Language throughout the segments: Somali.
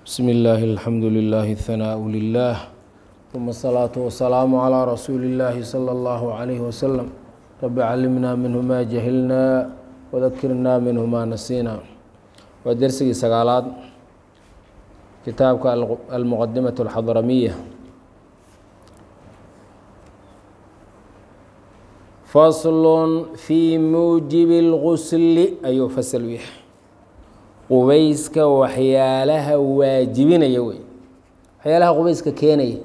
بسم الله الحمد لله الثناء لله ثم الصلاة والسلام على رسول الله صلى الله عليه وسلم رب علمنا منه ما جهلنا وذكرنا منه ما نسينا ودرسي سقالات كتابك المقدمة الحضرمية فصل في موجب الغسل أيو فصل ويح qubayska waxyaalaha waajibinaya wey waxyaalaha qubayska keenaya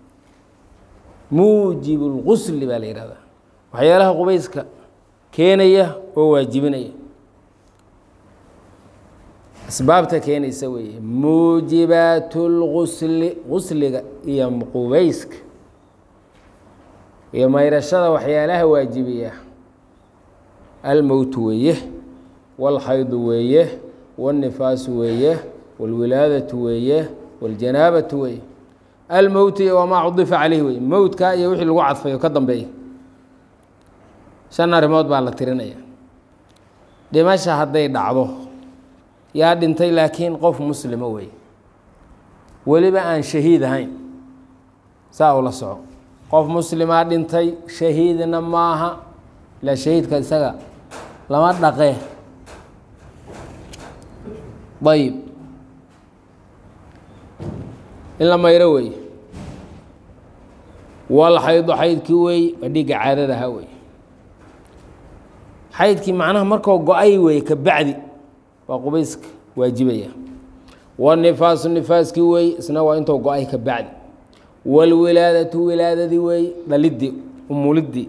muujib lgusli baa la yihahdaa waxyaalaha qubayska keenaya oo waajibinaya asbaabta keenaysa weeye muujibaat lgusli gusliga iyo qubayska iyo mayrashada waxyaalaha waajibiya almowt weeye walxaydu weeye wاlnifaasu weeye wاlwilaadatu weeye wاljanaabatu weeye almowt iyo wamaa cudifa caleyh wey mowtka iyo wixii lagu cadfayo ka dambeeya shan arrimood baa la tirinaya dhimasha hadday dhacdo yaa dhintay laakiin qof muslima wey weliba aan shahiid ahayn saa ula soco qof muslimaa dhintay shahiidna maaha ilaa shahiidka isaga lama dhaqee ayb in la mayro wey wal xaydu xaydkii wey waa dhiigga caadadaha wey xaydkii macnaha markoo go-ay wey ka bacdi waa qubayska waajibaya wanifaasu nifaaskii wey isna waa intoo go-ay ka bacdi walwilaadatu wilaadadii wey dhalidii umulidii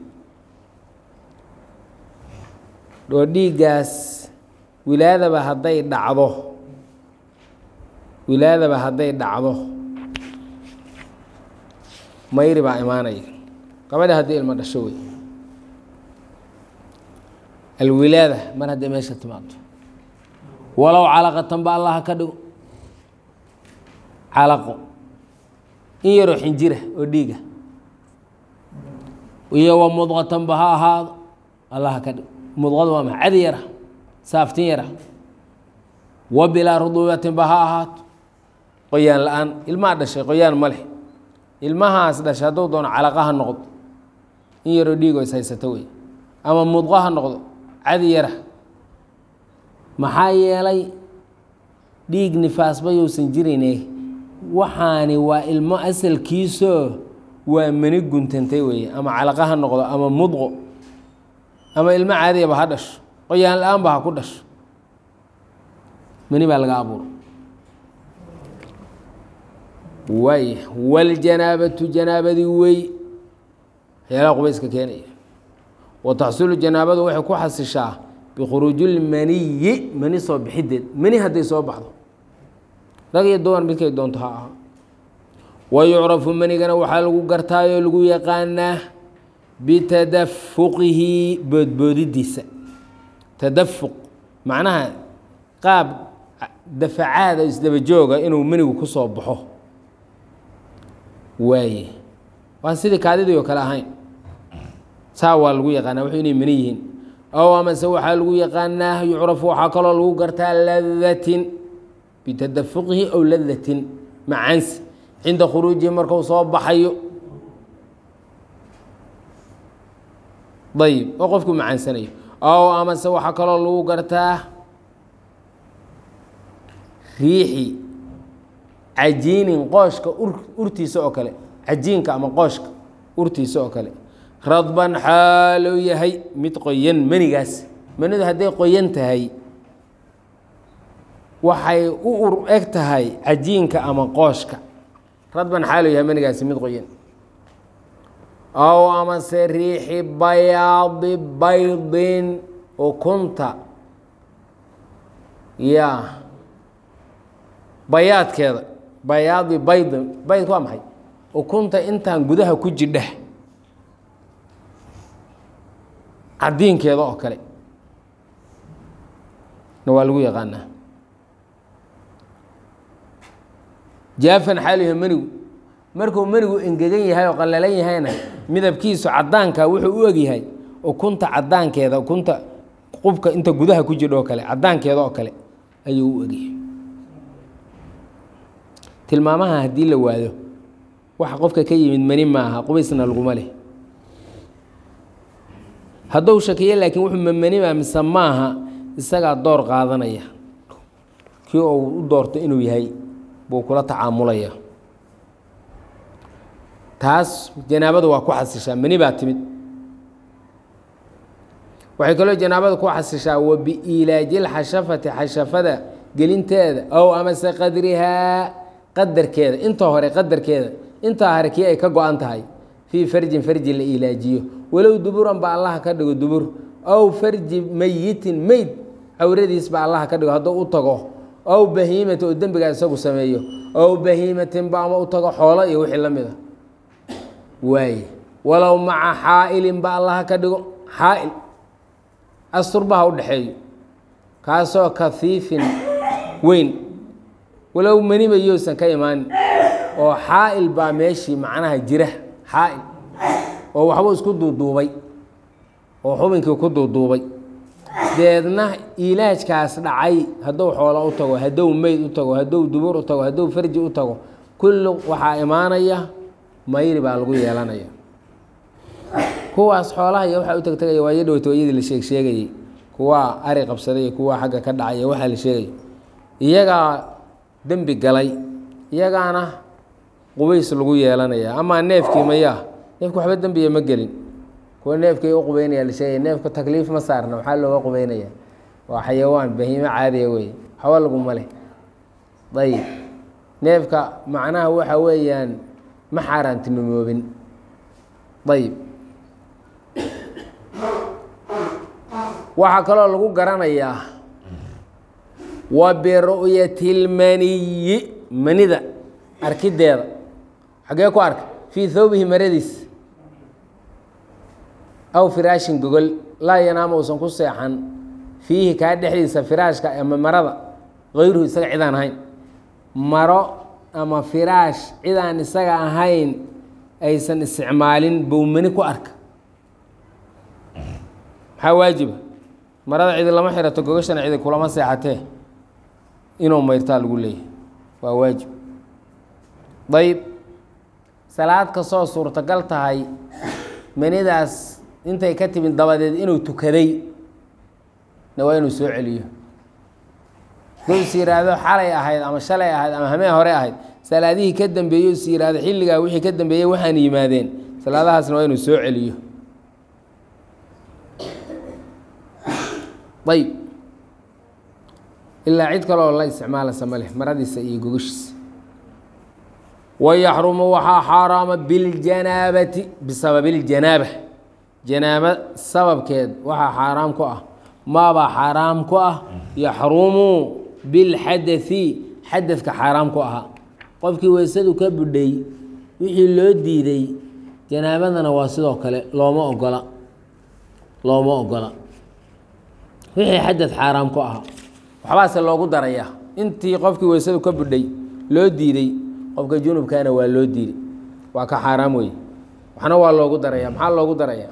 oo dhiiggaas wilaadaba hadday dhacdo wilaadaba hadday dhacdo mayri baa imaanaya gabadha haddii ilmo dhasho wey alwilaada mar hadday meesha timaado walow calaqatan ba allaha ka dhigo calaqo in yaroo xinjira oo dhiiga iyo wa mudqatan ba ha ahaado allaha ka dhigo mudqada waa ma cadi yara saaftin yara wa bilaa ruduubatin ba ha ahaato qoyaan la-aan ilmaha dhashay qoyaan ma leh ilmahaas dhashay hadduu doono calaqa ha noqdo in yaroo dhiigo is haysato wey ama mudqo ha noqdo cadi yara maxaa yeelay dhiig nifaasba yousan jirayne waxaani waa ilmo asalkiisoo waa mani guntantay weeye ama calaqa ha noqdo ama mudqo ama ilmo caadiyaba ha dhasho qoyaan la-aan ba ha ku dhasho mani baa laga abuuro waay waljanaabatu janaabadii wey waxyaalaha qubayska keenaya wa taxsulu janaabadu waxay ku xasishaa bikhuruujilmaniyi mani soo bixideed mani hadday soo baxdo rag iyo dumar midkay doonto ha aha wa yucrafu manigana waxaa lagu gartaayoo lagu yaqaanaa bitadafuqihi boodboodidiisa tadafuq macnaha qaab dafacaada isdaba jooga inuu menigu ku soo baxo waaye waan sidii kaadidii oo kale ahayn saa waa lagu yaqaanaa wuxuu inay meni yihiin ow amase waxaa lagu yaqaanaa yucrafu waxaa kaloo lagu gartaa ladatin bitadafuqihi ow ladatin macaansi cinda khuruujihi markuu soo baxayo ayib oo qofku macaansanayo ow amase waxaa kaloo lagu gartaa riixi cajiinin qooshka urtiisa oo kale cajiinka ama qooshka urtiisa oo kale radban xaalou yahay mid qoyan manigaas manidu hadday qoyan tahay waxay u ur eg tahay cajiinka ama qooshka radban xaalou yahay manigaasi mid qoyan ow amase riixi bayaadi baydin ukunta ya bayaadkeeda bayaadi baydin baydka waa maxay ukunta intaan gudaha ku jidha cadiinkeeda oo kale na waa lagu yaqaanaa jaafan xaaliha menigu markuu menigu engegan yahay oo qallalan yahayna midabkiisu cadaanka wuxuu u egyahay ukunta cadaankeeda ukunta qubka inta gudaha ku jidha oo kale cadaankeeda oo kale ayuu u egyahay tilmaamaha haddii la waado waxa qofka ka yimid mani maaha qubaysna laguma leh hadduu shakiyo laakiin wuxuu mamanimaa mise maaha isagaa door qaadanaya kii uu u doorto inuu yahay buu kula tacaamulaya taas janaabadu waa ku xasishaa mani baa timid waxay kaloo janaabada ku xasishaa wa biiilaaji lxashafati xashafada gelinteeda ow amase qadrihaa qadarkeeda inta hore qadarkeeda intaa hore kii ay ka go-an tahay fii farjin farji la iilaajiyo walow duburan ba allaha ka dhigo dubur ow farji meyitin meyd cawradiis ba allaha ka dhigo hadduu u tago ow bahiimati oo dembigaa isagu sameeyo ow bahiimatin ba ama u tago xoolo iyo wixii la mid a waaye walow maca xaa'ilin ba allaha ka dhigo xaa'il asturbaha u dhexeeyo kaasoo kafiifin weyn walow manimayousan ka imaanin oo xaa'il baa meeshii macnaha jira xaa'il oo waxbuu isku duuduubay oo xubinkii ku duuduubay deedna ilaajkaas dhacay hadduu xoolo u tago hadduu meyd u tago hadduu dubur u tago hadduu farji u tago kulli waxaa imaanaya mayri baa lagu yeelanaya kuwaas xoolaha iyo waxaa u tagtegaya waayo dhowto iyadii la sheeg sheegayey kuwaa ari qabsaday kuwaa xagga ka dhacay waxaa la sheegay iyagaa dembi galay iyagaana qubays lagu yeelanaya amaa neefkii mayaa neefka waxba dembiya ma gelin kuwa neefkay u qubeynaya la sheegaya neefka takliif ma saarna waxaa looga qubeynaya waa xayawaan bahiimo caadiya wey waxba laguma leh ayib neefka macnaha waxa weeyaan ma xaaraantinimoobin ayib waxaa kaloo lagu garanayaa wa biru'yati lmaniyi manida arkideeda xaggee ku arka fii thawbihi maradiis aw firaashin gogol laa yanaama uusan ku seexan fiihi kaa dhexdiisa firaashka ama marada hayruhu isaga cidaan ahayn maro ama firaash cidaan isaga ahayn aysan isticmaalin bow mani ku arka maxaa waajiba marada cidi lama xirato gogashana cidi kulama seexatee inuu mayrtaa lagu leeyahay waa waajib dayib salaad kastoo suurtagal tahay manidaas intay ka timid dabadeed inuu tukaday na waa inuu soo celiyo duu is yidhaahdo xalay ahayd ama shalay ahayd ama hamee hore ahayd salaadihii ka dambeeyey is yidhaahdo xilligaa wixii ka dambeeyey waxaan yimaadeen salaadahaasna waa inuu soo celiyo ayb ilaa cid kaloo la isticmaalasa ma leh maradiisa iyo gogashiisa wayaxrumu waxaa xaaraama biljanaabati bisababi اljanaaba janaaba sababkeed waxaa xaaraam ku ah maabaa xaaraam ku ah yaxrumu bilxadai xadadka xaaraam ku ahaa qofkii weysadu ka budhay wixii loo diiday janaabadana waa sidoo kale looma ogola looma ogola wixii xadad xaaraam ku ahaa waxbaase loogu darayaa intii qofkii weysadu ka budhay loo diiday qofka junubkana waa loo diiday waa ka xaaraam wey waxna waa loogu daraya maxaa loogu darayaa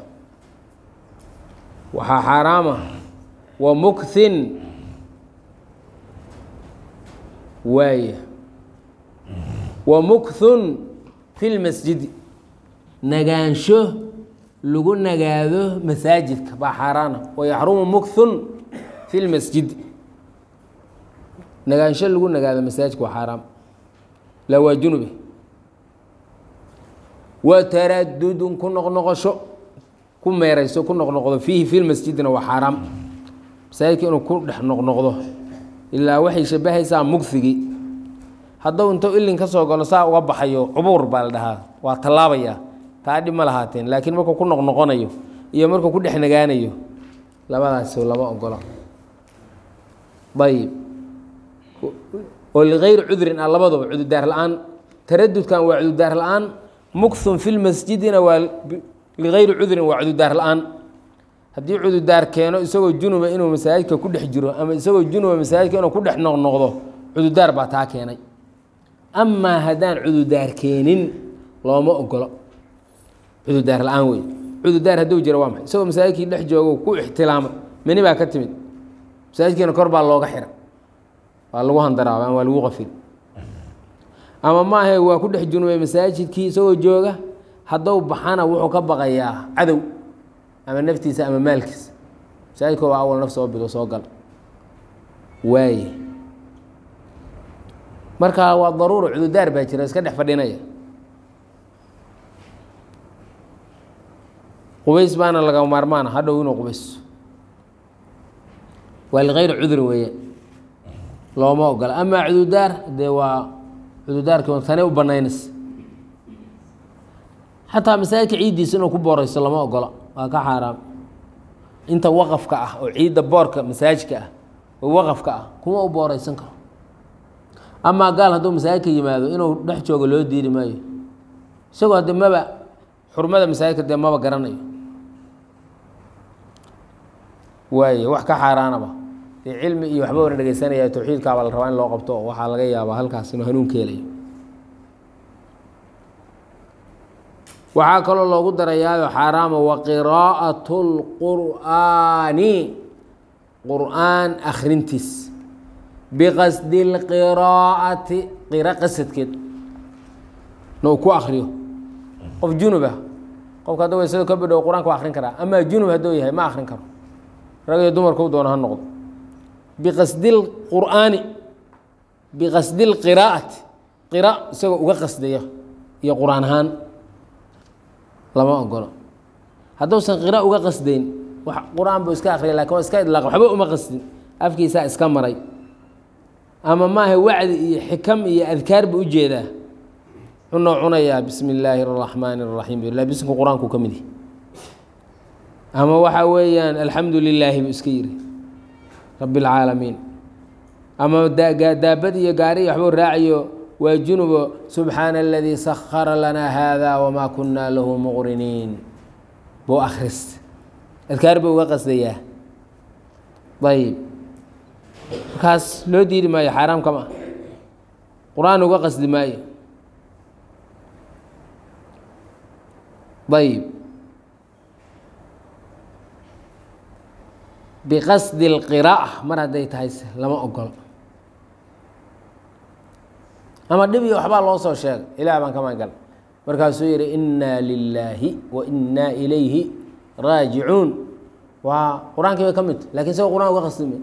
waxaa xaaraama wa mukthin waaya wa mukthun fi lmasjidi nagaansho lagu nagaado masaajidka baa xaaraana wayaxrumu mukthun fi lmasjidi nagaansho lagu nagaado masaajidka waa xaaraam la waa junube wa taradudun ku noqnoqosho ku meerayso ku noqnoqdo fiihi fi lmasjidina waa xaaraam masaajidka inuu ku dhex noqnoqdo ilaa waxay shabahaysaa mugfigii hadduu intuu ilin ka soo galo saa uga baxayo cubuur baa la dhahaa waa tallaabaya taa dhib ma lahaateen laakiin markuu ku noqnoqonayo iyo markuu ku dhex nagaanayo labadaasi lama ogolo ayib oo ligayri cudrin ah labaduba cududaar la-aan taradudkan waa cududaar la-aan mukthun fi lmasjidina waa ligayri cudrin waa cududaar la-aan haddii cududaar keeno isagoo junuba inuu masaajidka ku dhex jiro ama isagoo junuba masaajidka inuu ku dhex noqnoqdo cududaar baa taa keenay amaa haddaan cududaar keenin looma ogolo cududaar la-aan wey cududaar hadduu jiro waa maxay isagoo masaajidkii dhex joogo ku ixtilaamay mani baa ka timid masaajidkiina kor baa looga xira waa lagu handaraaba waa lagu qafil ama maahe waa ku dhex junubay masaajidkii isagoo jooga haddou baxana wuxuu ka baqayaa cadow ama naftiisa ama maalkiisa masaajidka waa awal naf soo bilo soo gal waaye marka waa daruuro cududaar baa jira iska dhex fadhinaya qubays baana laga maarmaana hadhow inuu qubayso waa likayri cudri weeye looma ogola amaa cududaar dee waa cududaarkii tane u banaynaysa xataa masaajidka ciiddiisa inuu ku booreyso lama ogola waa ka xaaraam inta waqafka ah oo ciidda boorka masaajidka ah oo waqafka ah kuma u booreysan karo amaa gaal hadduu masaajidka yimaado inuu dhex joogo loo diidi maayo isagoo de maba xurmada masaajidka dee maba garanayo waaye wax ka xaaraanaba dee cilmi iyo waxba wana dhegeysanaya tawxiidkaabaa la rabaa in loo qabto oo waxaa laga yaabaa halkaas inuu hanuunka helayo waxaa kaloo loogu darayaayo xaaraama wa qiraa'at اlqur'aani qur'aan akhrintiis biqasdi اlqiraa'ati qira qasadkeed na uu ku akriyo qof junub ah qofka hadda waysado ka badhow qur-aanka waa akrin karaa amaa junub hadduu yahay ma akrin karo rag iyo dumarku doona ha noqdo biqasdi lqur'aani biqasdi lqiraa'ati qira isagoo uga qasdaya iyo qur-aan ahaan lama ogolo hadduusan qira uga qasdayn wax qur-aan buu iska akriya lakin waa iska idlaaq waxba uma qasdin afkiisaa iska maray ama maaha wacdi iyo xikam iyo adkaar buu ujeedaa cunoo cunayaa bismi illaahi اraxmaani اraxiim ila bismka qur-aanku ka mid yahi ama waxaa weeyaan alxamdu lilaahi buu iska yiri rabi اlcaalamiin ama daabad iyo gaari waxbuu raacayo waa junubo subxaana aladii sakara lanaa hada wmaa kunaa lahu muqriniin buu akhrist adkaar buu uga qasdayaa ayib markaas loo diidi maayo xaaraam kama ah qur-aan uga qasdi maayo ayib biqasdi اlqiraa'a mar hadday tahay lama ogolo ama dhib iyo waxbaa loo soo sheegay ilaah baan ka magan markaasuu yihi inaa lilaahi wa inaa ilayhi raajicuun waa qur-aankii bay ka midta lakin isagoo qur-aan uga qasdime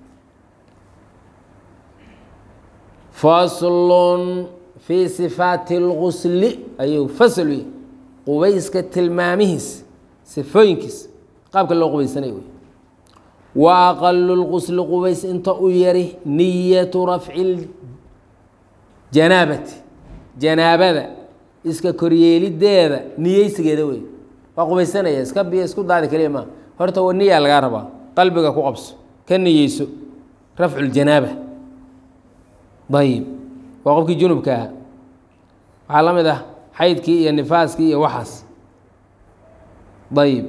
faslun fii sifaati اlgusli ayuu fasl u qubayska tilmaamihiis sifooyinkiis qaabka loo qubaysanayo wey wa aqalu lqusli qubays inta u yari niyatu rafci janaabati janaabada iska koryeelideeda niyeysigeeda wey waa qubaysanaya iska biyo isku daadi kaliya maa horta wa niyaa lagaa rabaa qalbiga ku qabso ka niyeyso rafcu ljanaaba ayib waa qofkii junubka ahaa waxaa la mid ah xaydkii iyo nifaaskii iyo waxaas ayib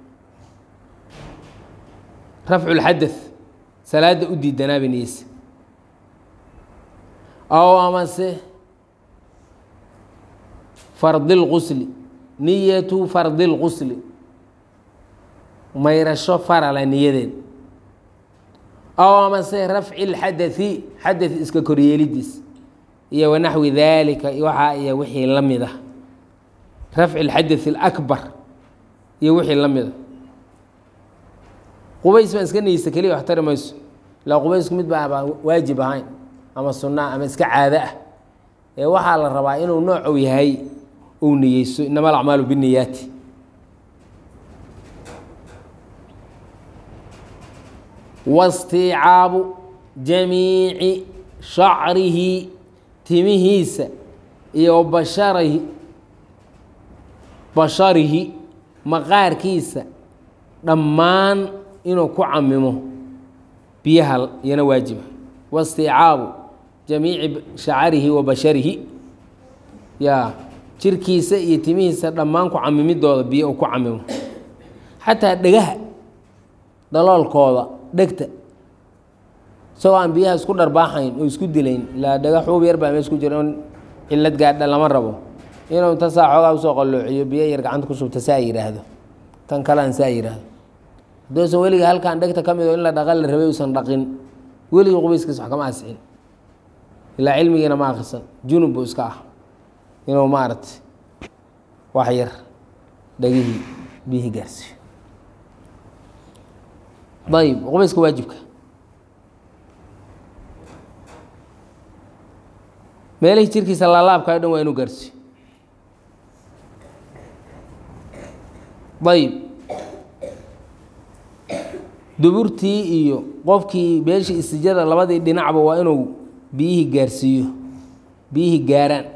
rafcu lxadath salaada u diidanaaba niyeysa ow amase fardi lqusli niyatu fardi lqusli mayrasho farala niyadeed ow amase rafci lxadathi xadath iska koryeelidiis iyo wanaxwi daalika waxaa iyo wixii la mid ah rafci lxadath اlakbar iyo wixii la mid a qubays baan iska niyeysta keliya wax tari mayso ilaa qubaysku mid baa baa waajib ahayn ama sunaa ama iska caado ah ee waxaa la rabaa inuu noocow yahay uu niyeyso inama alacmaalu biniyaati waاsticaabu jamiici shacrihi timihiisa iyo basharihi basharihi maqaarkiisa dhammaan inuu ku camimo biyaha iyana waajiba waاsticaabu jamiici shacarihi wa basharihi ya jirkiisa iyo timihiisa dhammaan ku camimidooda biyo uu ku camimo xataa dhegaha dhaloolkooda dhegta isagoo aan biyaha isku dharbaaxayn oo isku dilayn ilaa dhega xuub yar baa mees ku jira in cillad gaadha lama rabo inuu inta saa xoogaa usoo qalloociyo biyo yar gacanta ku shubta saa yidhaahdo tan kalean saa yidhaahdo hadduusan weliga halkaan dhegta ka mid oo in la dhaqa la rabay uusan dhaqin weligii qubayskiis wax kama asixin ilaa cilmigiina ma akrisan junub buu iska ah inuu maaragtay wax yar dhagihii biyihii gaarsiiyo ayib qubayska waajibka meelihii jirkiisa laalaabka o dhan waa inuu gaarsiiyo ayib duburtii iyo qofkii meeshii istijada labadii dhinacba waa inuu biyihii gaarsiiyo biyihii gaaraan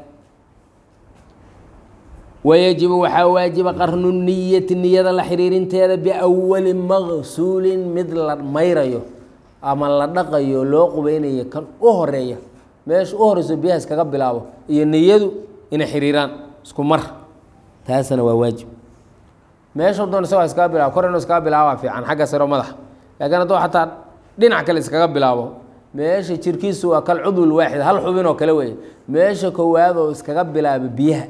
wayajibu waxaa waajiba qarnu niyati niyada la xiriirinteeda biawali maqsuulin mid la mayrayo ama la dhaqayo loo qubeynayo kan u horeeya meesha u horeyso biyaha iskaga bilaabo iyo niyadu inay xiriiraan isku mar taasna waa waajib meesha doon isagoo iskaga bilaabo kor inuu iskaga bilaaba fiican xagga saro madaxa laakiin hadduu xataa dhinac kale iskaga bilaabo meesha jirkiisu waa kal cudwil waaxid hal xubin oo kale weeye meesha koowaad oo iskaga bilaaba biyaha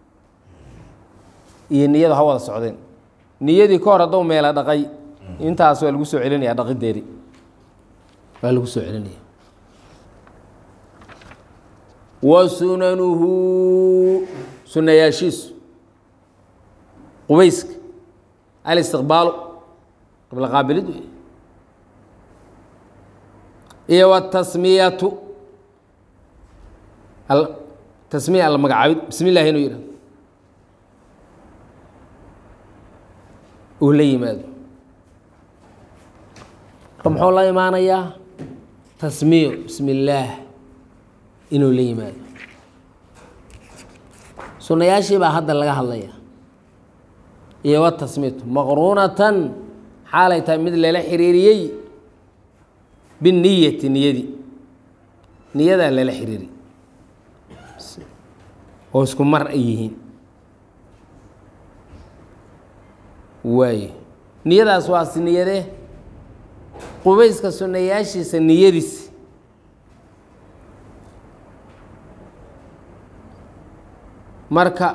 iyo niyadu ha wada socdeen niyadii ka hor hadduu meela dhaqay intaas waa lagu soo celinaya dhaqideedii waa lagu soo celinaya wa sunanuhu sunayaashiisu qubayska alistiqbaalu qibla qaabilid wey iyo watasmiyatu tasmiya alla magacaabid bismi illahi inuu yihahdo uu la yimaado marka muxuu la imaanayaa tasmiyo bismi illaah inuu la yimaado sunayaashii baa hadda laga hadlaya iyo watasmiyatu maqruunatan xaalay tahay mid lala xiriiriyey biniyati niyadii niyadaa lala xiriiri oo isku mar ay yihiin waaye niyadaas waa si niyadee qubayska sunayaashiisa niyadiis marka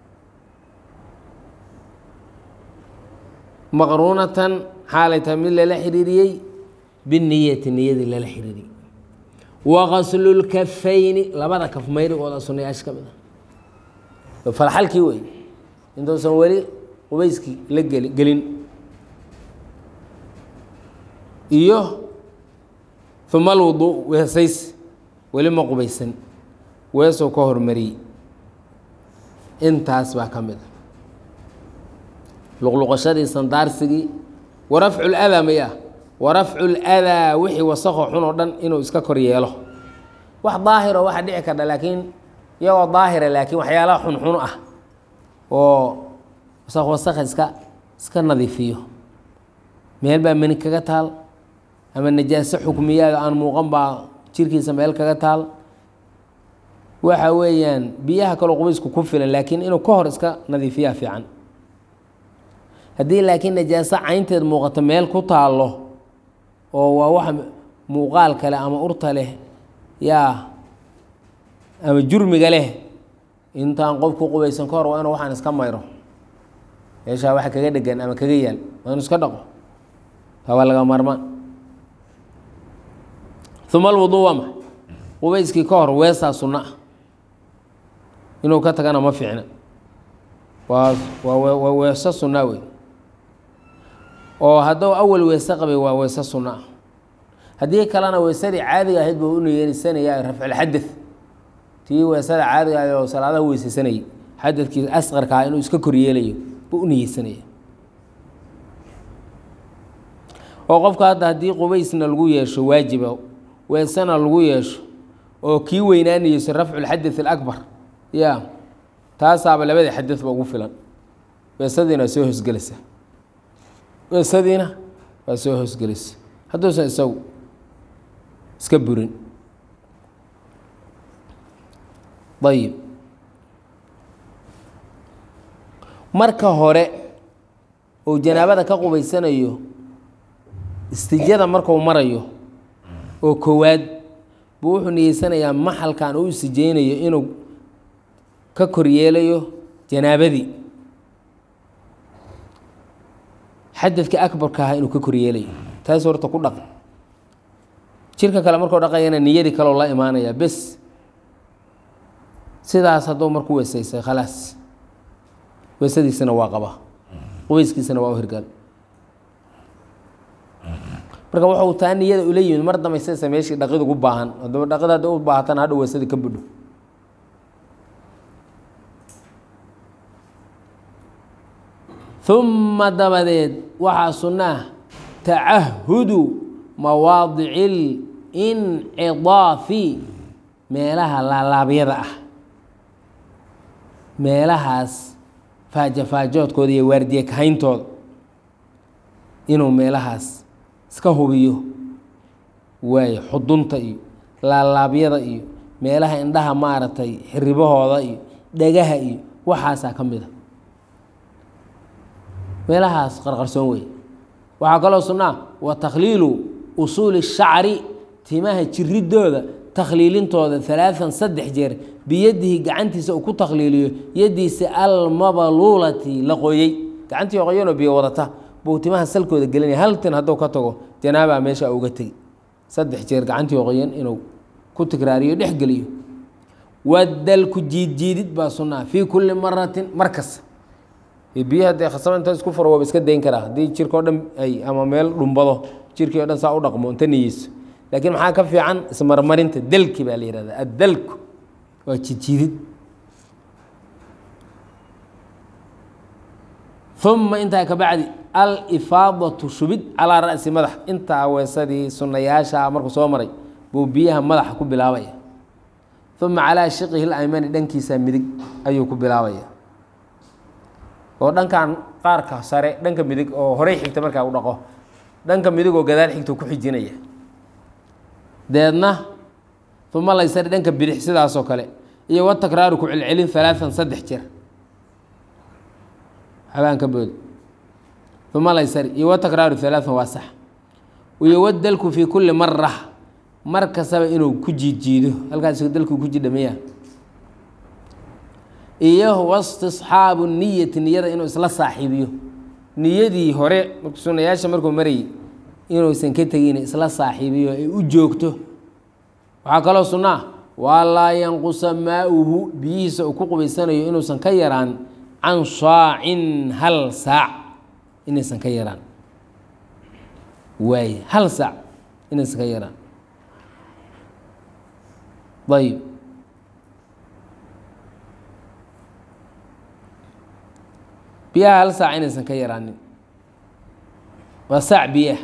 maqruunatan xaalay tahay mid lala xiriiriyey biniyati niyadii lala xiriiriyey waqaslu lkafayni labada kaf mayrigooda sunayaasha ka mid ah falxalkii wey intuusan weli qubayskii la geli gelin iyo uma alwuduu weesays weli ma qubaysan weesuu ka hormariyey intaas baa ka mid a luqluqashadii sandaarsigii warafcu ladaa may ah warafcu ladaa wixii wasaqo xun oo dhan inuu iska kor yeelo wax daahiro waxa dhici karta laakiin iyagoo daahira laakiin waxyaalaha xunxun ah oo wasaq wasakha iska iska nadiifiyo meel baa meni kaga taal ama najaaso xukmiyaada aan muuqan baa jirkiisa meel kaga taal waxa weeyaan biyaha kaloo qubaysku ku filan laakiin inuu ka hor iska nadiifiyaa fiican haddii laakiin najaaso caynteed muuqato meel ku taallo oo waa wax muuqaal kale ama urta leh yaa ama jurmiga leh intaan qof ku qubaysan ka hor waa inuu waxaan iska mayro meeshaa waxa kaga dhegan ama kaga yaal waa inu iska dhaqo taa waa laga maarmaan uma alwuduu waa maxay qubayskii ka hor weesaa sunna ah inuu ka tagana ma fiicna waa waa waa weeso sunna wey oo hadduu awal weese qabay waa weese sunna ah haddii kalena weesadii caadiga ahayd buu u niyeysanaya rafculxadad tii weesada caadiga ahayd oo salaadaha weyseysanayay xadadkii asqarkaa inuu iska koryeelayo buu u niyeysanaya oo qofka hadda haddii qubaysna lagu yeesho waajiba weesena lagu yeesho oo kii weynaanayeyso rafculxadad alakbar ya taasaaba labada xadadba ugu filan weesadiina waa soo hosgelaysa weesadiina waa soo hosgelaysa hadduusan isagu iska burin ayib marka hore uu janaabada ka qubaysanayo istijada marku marayo oo kowaad buu wuxuu niyeysanayaa maxalkan uu istijeynayo inuu ka koryeelayo janaabadii xadadka akbarka ahaa inuu ka koryeelayo taas horta ku dhaqan jirka kale markuu dhaqayana niyadii kaloo la imaanaya bes sidaas hadduu marku weysaysay khalaas weysadiisana waa qaba qubayskiisana waa u hirgal marka wuxuu taa niyada ula yimid mar damaysaysa meeshii dhaqid ugu baahan haddaba dhaqid hadda u baahatana hadhow weysadii ka budho uma dabadeed waxaa sunnaa tacahudu mawaadici lincdaafi meelaha laalaabyada ah meelahaas faajafaajoodkooda iyo waardiye kahayntooda inuu meelahaas iska hubiyo waayo xudunta iyo laalaabyada iyo meelaha indhaha maaragtay xiribahooda iyo dhagaha iyo waxaasaa ka mid a meelahaas qarqarsoon wey waxaa kaloo sunnaa wa takhliilu usuuli shacri timaha jiridooda takhliilintooda alaaan saddex jeer biyadihi gacantiisa uu ku takhliiliyo yadiisa almabaluulati la qoyey gacantii qoyanoo biyo wadata buu timaha salkooda gelinaya hal tin hadduu ka tago janaabaa meesha uga tegi saddex jeer gacantii qoyan inuu ku tikraariyo dhexgeliyo wadalku jiidjiidid baa sunnaa fii kulli maratin mar kasta biyaha dee khasaba inta isku furo waaba iska dayn karaa haddii jirka o dhan ay ama meel dhumbado jirkii o dhan saa u dhaqmo inta niyeyso laakiin maxaa ka fiican ismarmarinta dalki baa la yihahda addalku waa jiidjiidid uma intaa kabacdi alifaadatu shubid calaa ra'si madax intaa weesadii sunnayaasha markuu soo maray buu biyaha madaxa ku bilaabaya uma calaa shiqihi laymani dhankiisa midig ayuu ku bilaabaya oo dhankan qaarka sare dhanka midig oo horey xigta markaa u dhaqo dhanka midig oo gadaal xigta ku xijinaya deedna uma laysari dhanka bidix sidaasoo kale iyo watakraaru ku celcelin alaaan saddex jeer habaan ka bood uma laysari iyo watakraaru alaaan waa sax iyo wadalku fii kulli mara mar kastaba inuu ku jiidjiido halkaas dalku ku jidhamaya iyo wastisxaabu niyati niyada inuu isla saaxiibiyo niyadii hore sunayaasha markuu marayay inuusan ka tegin isla saaxiibiyo ay u joogto waxaa kaloo sunnaa waa laa yanqusa maauhu biyihiisa uu ku qubaysanayo inuusan ka yaraan can saacin hal saac inaysan ka yaraan waay hal saac inaysan ka yaraan ayb biyaha hal saac inaysan ka yaraanin waa saac biyaha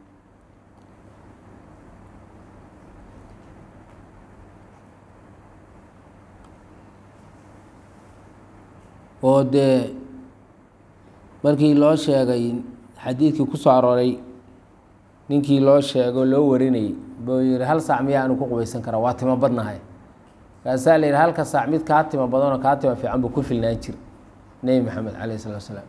oo dee markii loo sheegay xadiidkii ku soo arooray ninkii loo sheego loo warinayay buu yihi hal saac miyaa anu ku qubaysan karaa waa timo badnahay kaasaa la yidhi halka saac mid kaa timo badanoo kaa timo fiican buu ku filnaan jir nebi maxamed calayh isalaatu salaam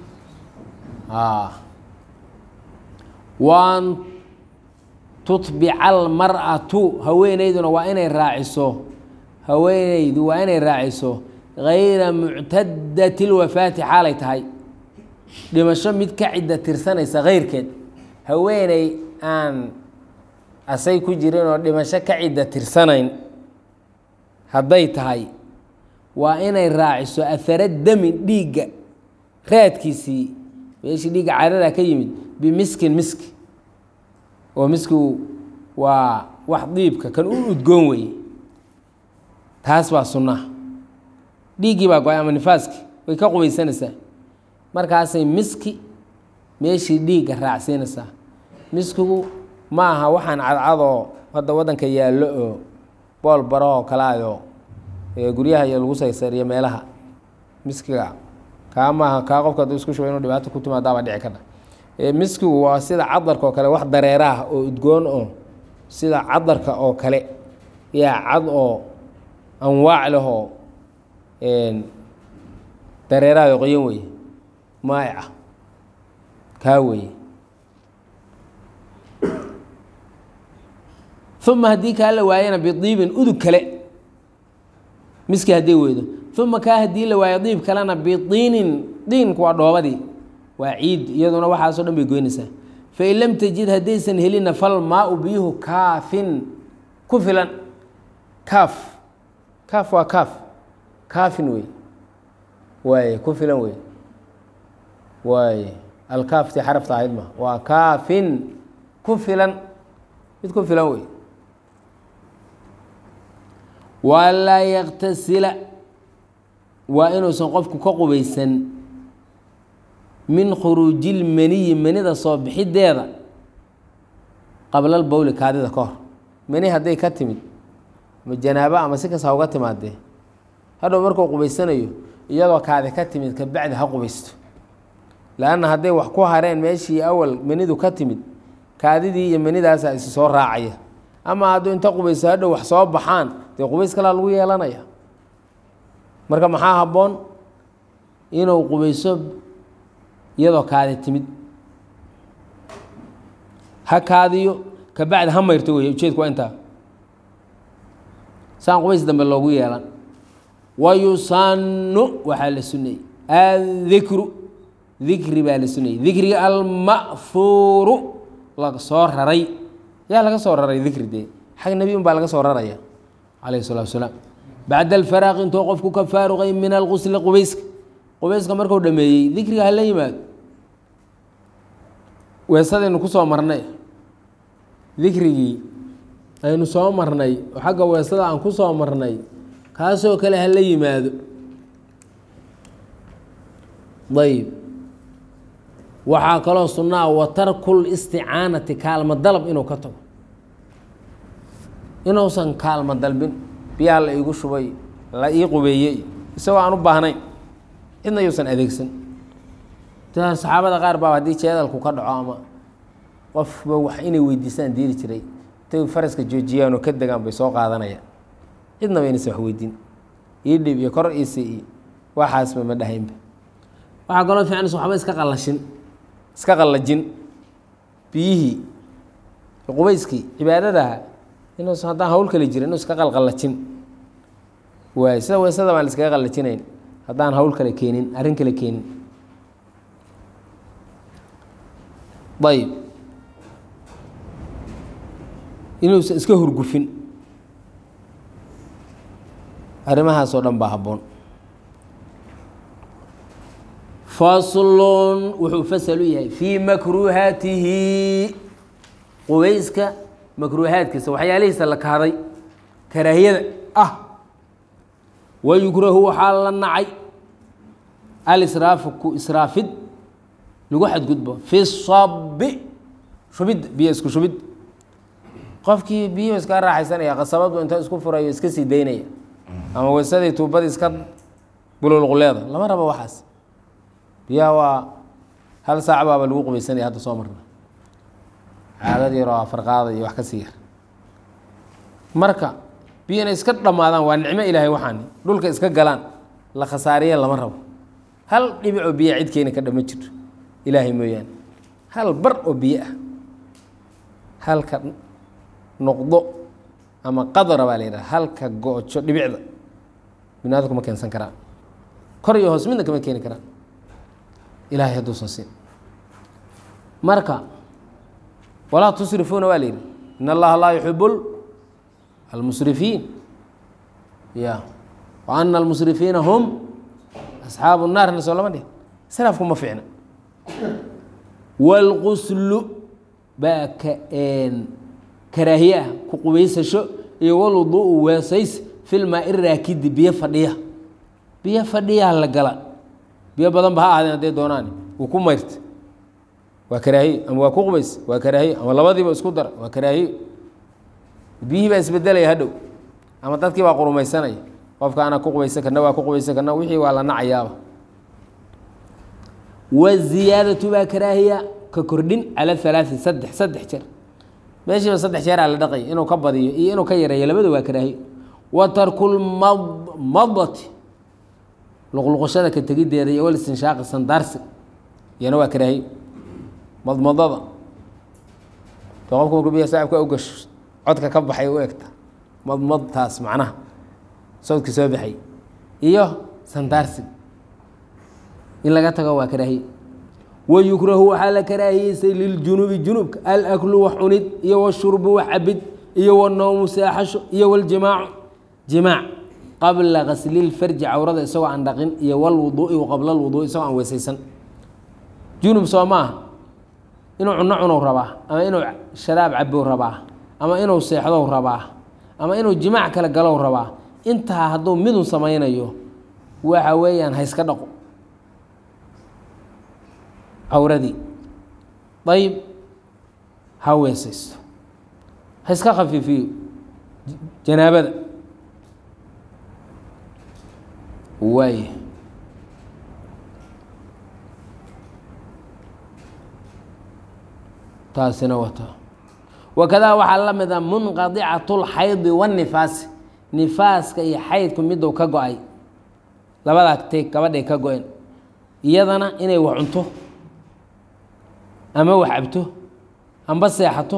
waan tutbica almar'atu haweeneyduna waa inay raaciso haweeneydu waa inay raaciso gayra muctadati lwafaati xaalay tahay dhimasho mid ka cidda tirsanaysa keyrkeed haweeney aan asay ku jirin oo dhimasho ka cidda tirsanayn hadday tahay waa inay raaciso ahara dami dhiigga raadkiisii meeshii dhiigga caradaa ka yimid bimiskin miski oo miskigu waa wax diibka kan u udgoon weeye taas baa sunnaha dhiiggii baa go-ay ama nifaaski way ka qubaysanaysaa markaasay miski meeshii dhiigga raacsiinaysaa miskigu ma aha waxaan cadcadoo hadda waddanka yaallo oo bool barahoo kalaayo guryaha iyo lagu saysariyo meelaha miskiga kaa maaha kaa qofka hadduu isku shuba inuu dhibaato ku timaadaabaa dhici kadha miskigu waa sida cadarka oo kale wax dareeraah oo udgoon oo sida cadarka oo kale yaa cad oo anwaac lehoo dareeraha qoyan weye maa'ica kaa weye uma haddii kaa la waayana bidiibin udug kale miski hadday weydo uma kaa haddii la waayo diib kalena bidiinin diinku waa dhoobadii waa ciid iyaduna waxaasoo dhan bay goynaysaa fain lam tajid haddaysan helina fal maau biyuhu kaafin ku filan kaaf kaaf waa kaaf kaafin wey waaye ku filan wey waaye alkaafti xarafta ahayd ma waa kaafin ku filan mid ku filan wey walaa yaktasila waa inuusan qofku ka qubaysan min khuruuji lmaniyi manida soo bixideeda qabla lbowli kaadida ka hor mani hadday ka timid ma janaabo ama si kasta uga timaadee hadhow markuu qubaysanayo iyadoo kaadi ka timid kabacdi ha qubaysto lanna hadday wax ku hareen meeshii awal manidu ka timid kaadidii iyo manidaasa isi soo raacaya ama hadduu inta qubaysto hadhow wax soo baxaan dee qubays kalaa lagu yeelanaya marka maxaa habboon inuu qubayso iyadoo kaadi timid ha kaadiyo kabacdi ha mayrto wey ujeedku waa intaa saan qubays dambe loogu yeelan wayusanu waxaa la suneeyey addikru dikri baa la suneeyey dikriga alma'fuuru laga soo raray yaa laga soo raray dikri dee xag nebi un baa laga soo raraya calayhi salatu wasalaam bacda alfaraaqi intuu qofku ka faaruqay min alqusli qubayska qubayska markuu dhameeyey dikriga hala yimaado weesadaynu ku soo marnay dikrigii aynu soo marnay oo xagga weesada aan ku soo marnay kaasoo kale hala yimaado ayb waxaa kaloo sunnaa wa tarkul isticaanati kaalmo dalab inuu ka tago inuusan kaalmo dalbin biyaha la iigu shubay la ii qubeeyey isagoo aan u baahnayn cidna yuusan adeegsan saxaabada qaar baa haddii jeedalku ka dhaco ama qofba wax inay weydiistaan diiri jiray intay faraska joojiyaan oo ka degaan bay soo qaadanayaan cidnaba inaysan wax weydiin ii dhib iyo kor iisi iyo waxaasba ma dhahaynba waxaa kaloo fiicnaysa waxba iska qallashin iska qallajin biyihii qubayskii cibaadadaha inuusan haddaan hawl kale jirin inuu iska qalqallajin waay sida weysada baan la iskaga qallajinayn haddaan hawl kale keenin arrin kale keenin ayb inuusan iska hurgufin arrimahaasoo dhan baa habboon faslun wuxuu fasal u yahay fii makruuhaatihi qubayska makruuhaadkiisa waxyaalihiisa la kahday karaahiyada ah wayukrahu waxaa la nacay alisraafu ku israafid lagu xadgudbo fi sabi shubid biyo isku shubid qofkii biyo iska raaxaysanaya qasabadu inta isku furayo iska sii daynaya ama weysadii tuubadii iska bululquleeda lama rabo waxaas biyaha waa hal saac baaba lagu qubaysanaya hadda soo marna caadad yaroo afarqaada iyo wax ka sii yar marka biyo inay iska dhammaadaan waa nicmo ilaahay waxaani dhulka iska galaan la khasaariya lama rabo hal dhibicoo biya cid keeni ka dhama jirto ilaahay mooyaane hal bar oo biyo ah halka noqdo ama qadara baa la yidhaha halka goojo dhibicda binaadamku ma keensan karaan kor iyo hoos midna kama keeni karaan ilaahay hadduusan siin marka walaa tusrifuuna waa la yidhi in allaha laa yuxibu almusrifiin ya wa ana almusrifiina hum asxaabu naarna soo lama dhih israafku ma fiicna wاlquslu baa ka karaahiye ah ku qubaysasho iyo walwuduءu weesays fi lmaai raakidi biyo fadhiya biyo fadhiyaa la gala biyo badan ba ha ahaadeen hadday doonaan wuu ku mayrta waa karaahiye ama waa ku qubays waa karaahiye ama labadiiba isku dara waa karaahiye biyihii baa isbedelaya hadhow ama dadkii baa qurumaysanaya qofka ana ku qubaysan karna waa ku qubaysan karna wixii waa la nacayaaba waziyaadatu baa karaahiya ka kordhin cala halaai saddex saddex jeer meeshiiba saddex jeeraa la dhaqay inuu ka badiyo iyo inuu ka yareeyo labada waa karaahiyo wa tarkulmadmadati luqluqashada ka tegiddeeda iyo walistinshaaqi sandaarsi iyana waa karaahiyo madmadada to qofku markuu biya saaxibka u gasho codka ka baxay u egta madmadtaas macnaha sawdkii soo baxay iyo sandaarsi in laga tago waa karaahiye wayukrahu waxaa la karaahiyeysay liljunubi junubka alaklu wax cunid iyo washurbu wax cabid iyo wanowmu seexasho iyo waljimaacu jimaac qabla gaslilfarji cawrada isagoo aan dhaqin iyo walwuduui qabla lwuduui isagoo aan weysaysan junub soo maaha inuu cuno cunow rabaa ama inuu sharaab cabow rabaa ama inuu seexdow rabaa ama inuu jimaac kale galow rabaa intaa hadduu midun samaynayo waxa weeyaan ha iska dhaqo cawradii ayib ha weesaysto ha iska khafiifiyo janaabada waay taasina wata wakadaa waxaa la mid a munqadicat اlxaydi wاnifaasi nifaaska iyo xaydku miduu ka go-ay labadaa teg gabadhay ka go-een iyadana inay wax cunto ama wax cabto amba seexato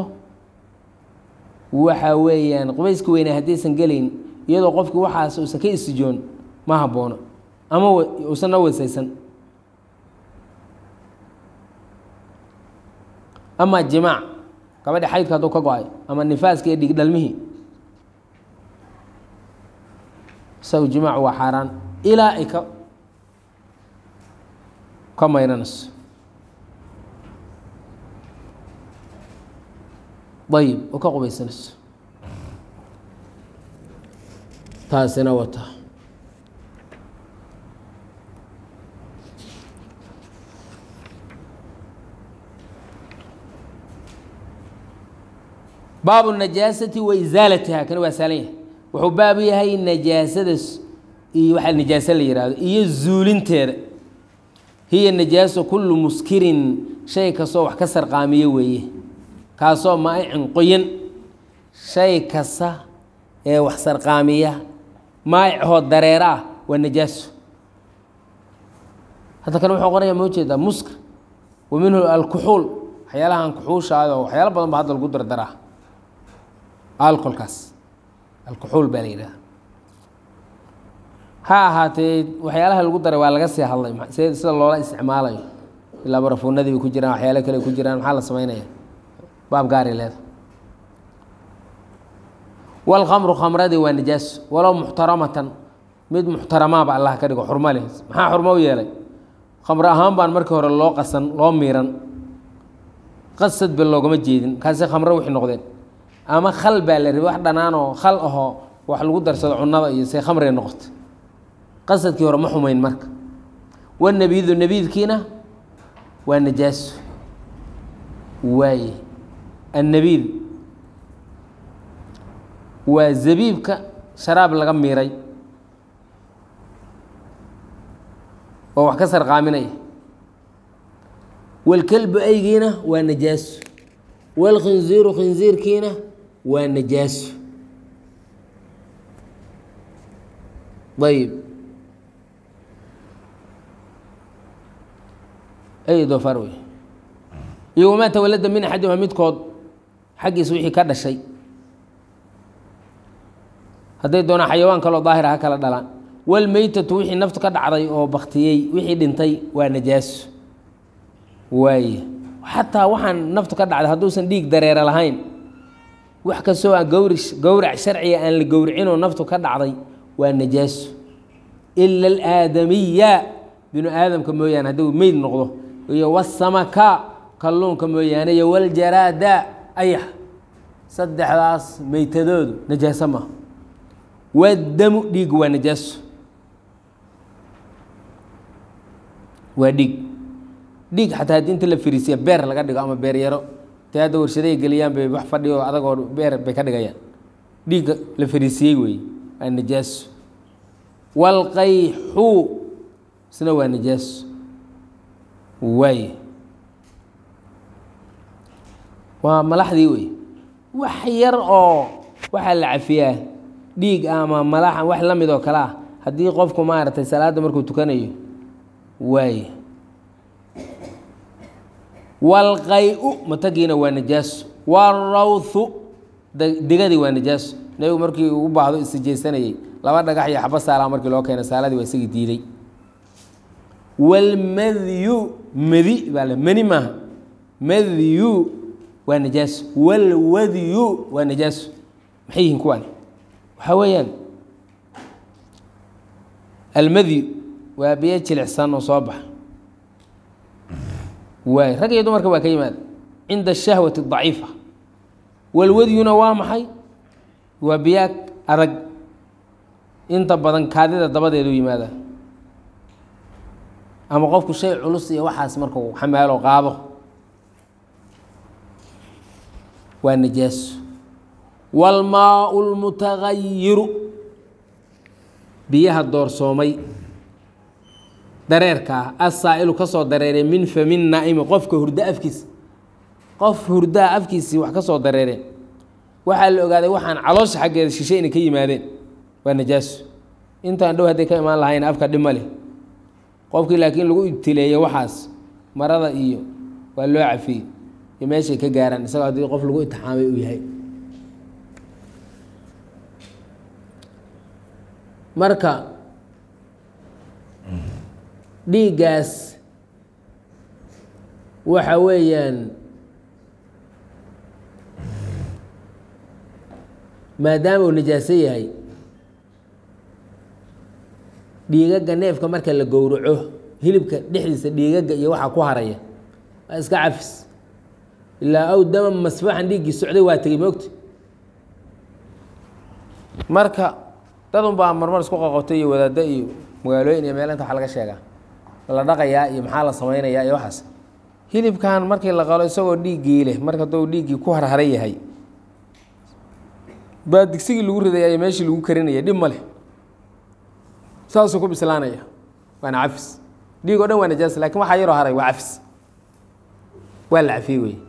waxa weeyaan qubayska weynaa haddaysan gelayn iyadoo qofki waxaas uusan ka isijoon ma haboono ama uusan na weysaysan ama jimaac gabadhi xaydka hadduu ka go-ay ama nifaaska iyo dhig dhalmihii isagu jimaac waa xaaraan ilaa ay ka ka mayranayso ayib oo ka qubaysanayso taasina wata baabu najaasati wa isaalatiha kani waa saalan yahay wuxuu baabu yahay najaasada iyo waxaa najaaso la yihahdo iyo zuulinteeda hiya najaaso kullu muskirin shay kastoo wax ka sarqaamiyo weeye kaasoo maa'icin qoyan shay kasta ee wax sarqaamiya maa'icoo dareera ah waa najaaso hadda kale wuxuu qoraya ma ujeedaa muskir wa minhu alkuxuul waxyaalahan kuxuushaado waxyaalo badan ba hadda lagu dardaraa alcolkaas alkuxuul baa la yidhaha ha ahaatee waxyaalaha lagu daray waa laga sii hadlay sida loola isticmaalayo ilaa barafuunadii bay ku jiraan waxyaalo kale ku jiraan maxaa la samaynaya baab gaari leeda wاlkhamru khamradii waa najaaso walow muxtaramatan mid muxtaramaaba allah ka dhigo xurmo leh maxaa xurmo u yeelay khamro ahaan baan markii hore loo qasan loo miiran qasad ba loogama jeedin kaasi khamro wixii noqdeen ama khal baa la rabay wax dhanaanoo khal ahoo wax lagu darsado cunada iyo say khamriga noqota qasadkii hore ma xumayn marka wanabiidu nabiidkiina waa najaaso waaye annabiid waa zabiibka sharaab laga miiray oo wax ka sarqaaminaya walkelbu aygiina waa najaaso walkhinziiru khinziirkiina waa najaaso ayib ay doofaar wey iyo wamaa tawalada min axadima midkood xaggiisa wixii ka dhashay hadday doonaan xayawaan kaloo daahira ha kala dhalaan walmeytatu wixii naftu ka dhacday oo baktiyey wixii dhintay waa najaaso waaye xataa waxaan naftu ka dhacday hadduusan dhiig dareere lahayn wax kastoo aan gawri gowrac sharciga aan la gowricinoo naftu ka dhacday waa najaaso ila alaadamiya binu aadamka mooyaane hadduu meyd noqdo iyo wasamaka kalluunka mooyaane iyo waljaraada ayax saddexdaas meytadoodu najaaso maaha wadamu dhiig waa najaaso waa dhiig dhiig xataa haddii inta la fariisiya beer laga dhigo ama beer yaro te hadda warshaday geliyaan bay wax fadhiyo adagoo beer bay ka dhigayaan dhiigga la fariisiyey weeye waa najaaso walqayxu isna waa najaaso waaye waa malaxdii wey wax yar oo waxaa la cafiyaa dhiig ama malaxa wax la mid oo kale ah haddii qofku maaragtay salaadda markuu tukanayo waaye walqay-u matagiina waa najaaso warawthu digadii waa najaaso nebigu markii u baahdo istijaysanayey laba dhagax iyo xaba saalaa markii loo keenay saaladii waa isagii diiday wاlmadyu madi baa le mani maaha madyu waa najaaso wاlwadyu waa najaaso maxay yihiin kuwaan waxaa weeyaan almadyu waa biyo jilicsan oo soo baxa waay rag iyo dumarka waa ka yimaada cinda الshahwati الضaciifa walwadyuna waa maxay waa biyaa adag inta badan kaadida dabadeedu yimaada ama qofku shay culus iyo waxaas markuu xamaalo qaado waa najaaso wاlmaau اlmutagayiru biyaha doorsoomay dareerkaa asaa'ilu ka soo dareereen min famin naa'imi qofka hurdo afkiisa qof hurdaa afkiisii wax ka soo dareereen waxaa la ogaaday waxaan caloosha xaggeeda shishe inay ka yimaadeen waa najaaso intaan dhow hadday ka imaan lahayn afka dhib ma leh qofkii laakiin lagu ibtileeyo waxaas marada iyo waa loo cafiyey iyo meeshay ka gaaraan isagoo haddii qof lagu itixaamay uu yahay marka dhiiggaas waxa weeyaan maadaama uu najaaso yahay dhiigaga neefka marka la gowraco hilibka dhexdiisa dhiigaga iyo waxaa ku haraya waa iska cafis ilaa aw dama masfaxan dhiiggii socday waa tegey moogta marka dadun baa marmar isku qoqotay iyo wadaaddo iyo magaalooyin iyo meel inta waxa laga sheegaa la dhaqayaa iyo maxaa la samaynayaa iyo waxaas hilibkan markii la qalo isagoo dhiiggii leh marka hadduu dhiiggii ku harhara yahay baa digsigii lagu ridaya iyo meeshii lagu karinaya dhib ma leh saasuu ku bislaanaya waana cafis dhiig o dhan waa najaas lakin waxaa yaroo haray waa cafis waa la cafiyey wey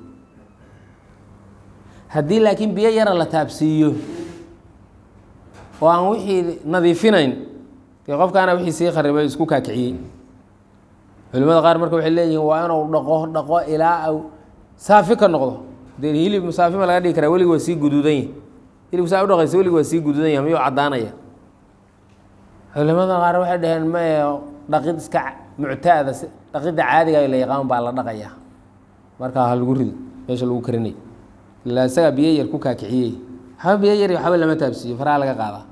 haddii laakiin biyo yara la taabsiiyo oo aan wixii nadiifinayn dee qofkaana wixii sii kharibay isku kaakiciyey culimada qaar marka waxay leeyihiin waa inuu dhaqo dhaqo ilaa au saafi ka noqdo dee hilib saafi ma laga dhigi karaa weligi waa sii guduudan yahi hilib saa udhaqaysa weligi waa sii guduudan yahay miyuu caddaanaya culimada qaar waxay dhaheen mae dhaqid iska muctaada dhaqidda caadiga la yaqaan baa la dhaqayaa markaa ha lagu rido meesha lagu karinay ilaa isagaa biyo yar ku kaakiciyey waxba biyo yar waxba lama taabsiiyo faraha laga qaadaa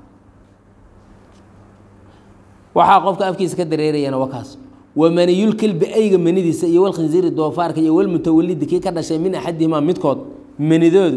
waxaa qofka afkiisa ka dareerayana waa kaas wamaniyulkelbi ayga manidiisa iyo walkhinziiri doofaarka iyo walmutawalidi kii ka dhashay min axadihimaa midkood manidoodu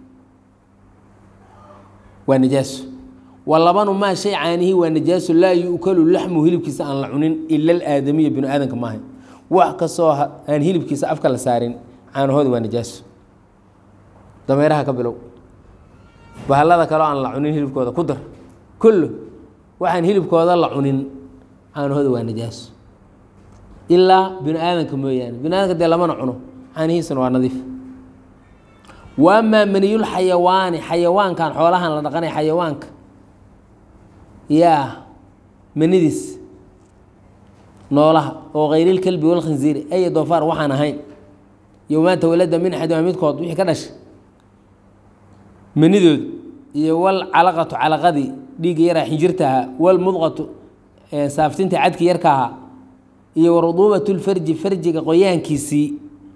waa najaaso wa labanu maa shay caanihi waa najaaso laa yu'kalu laxmu hilibkiisa aan la cunin ila alaadamiya binu aadanka maaha wax kastoo aan hilibkiisa afka la saarin caanahooda waa najaaso dameeraha ka bilow bahallada kaleo aan la cunin hilibkooda ku dar kullu waxaan hilibkooda la cunin caanahooda waa najaaso ilaa binu aadanka mooyaane binu aadanka dee lamana cuno caanihiisana waa nadiif wa amaa maniyul xayawaani xayawaankan xoolahan la dhaqanay xayawaanka yaa manidiis noolaha oo kayrilkelbi walkhinziiri aya doofaar waxaan ahayn yowmaa tawalada min axadima midkood wixii ka dhashay manidoodu iyo walcalaqatu calaqadii dhiigga yaraa xinjirta ahaa walmudqatu saaftinta cadki yarka ahaa iyo waruduubat lfarji farjiga qoyaankiisii